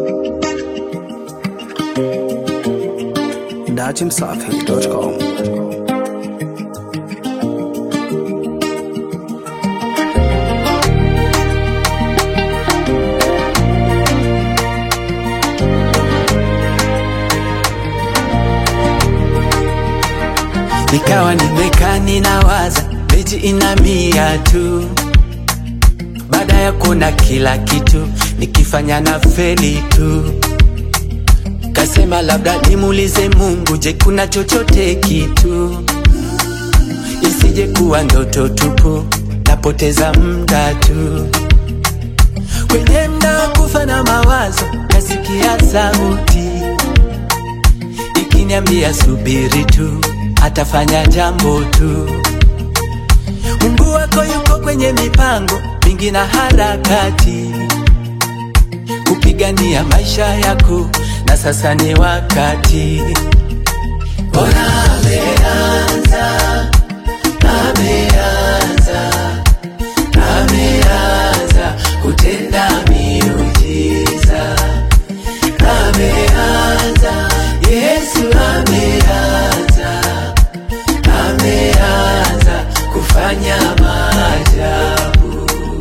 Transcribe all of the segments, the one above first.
dachimsafi.com. Nikawa nimekaa ninawaza, beji ina mia tu. Baada ya kuona kila kitu, nikifanya na feli tu. Kasema labda nimuulize Mungu, je, kuna chochote kitu? Isije kuwa ndoto tupu, napoteza muda tu. Kwenye mda wa kufa na mawazo, kasikia sauti ikiniambia subiri tu, atafanya jambo tu. Mungu wako yuko kwenye mipango mingi na harakati kupigania maisha yako, na sasa ni wakati. Bora ameanza, ameanza, ameanza kutenda miujiza, ameanza, Yesu ameanza, ameanza kufanya maajabu.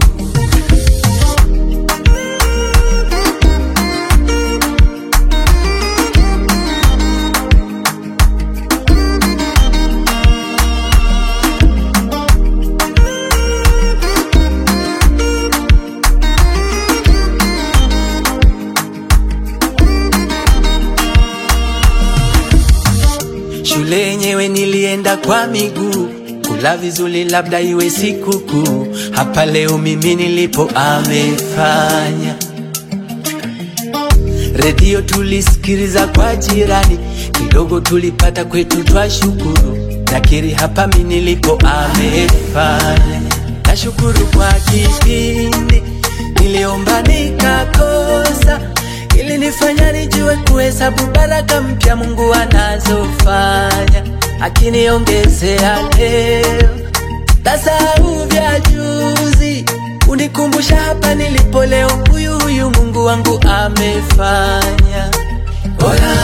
Shule yenyewe nilienda kwa miguu, kula vizuri labda iwe sikukuu. Hapa leo mimi nilipo amefanya. Redio tulisikiliza kwa jirani, kidogo tulipata kwetu twashukuru. Nakiri hapa mimi nilipo amefanya. Nashukuru kwa kipindi niliomba nikakosa ili nifanya nijue kuhesabu baraka mpya Mungu anazofanya, akiniongezea leo tasahau vya juzi, unikumbusha hapa nilipo leo, huyu huyu Mungu wangu amefanya. Bora